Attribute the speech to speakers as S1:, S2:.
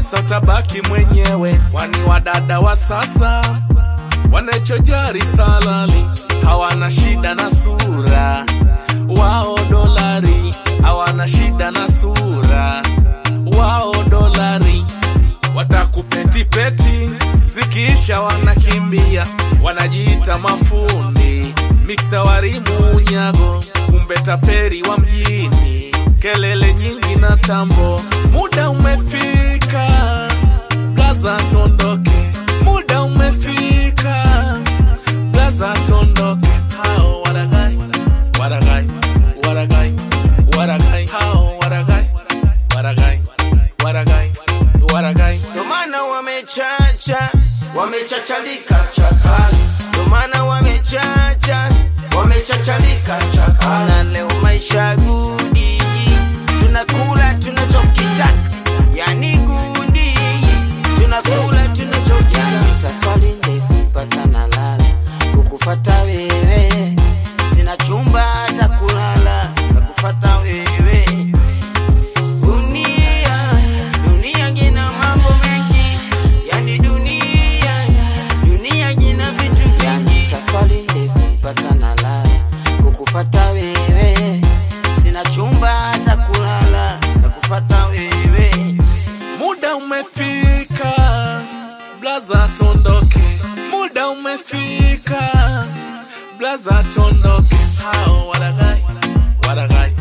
S1: kisa utabaki mwenyewe, kwani wadada wa sasa wanachojari salali, hawana shida na sura wao, dolari hawana shida na sura wao, dolari watakupetipeti, zikiisha wanakimbia, wanajiita mafundi miksa warimu unyago, kumbe taperi wa mjini, kelele nyingi na tambo. Muda umefika, blaza tondoke, muda umefika, blaza tondoke. Hao waragai, waragai, waragai, waragai, hao waragai, waragai, waragai, waragai.
S2: Ndo maana wamechacha, wamechachalika chakali. Ndo maana wamechacha, wamechachalika chakali. Na leo maisha gudi, tunakula tunachokitaka, yani gudi, tunakula tunachokitaka. Yani safari ndefu mpaka nalala, kukufata wewe, sina chumba hata kulala, nakufata wewe Dunia, dunia gina mambo mengi, yani dunia, dunia gina vitu vingi. Yani safari ndefu mpaka nalala, kukufata wewe, sina chumba hata kulala, nakufata wewe.
S1: Muda umefika, blaza tondoke. Muda umefika, blaza tondoke. Hao waragai, waragai,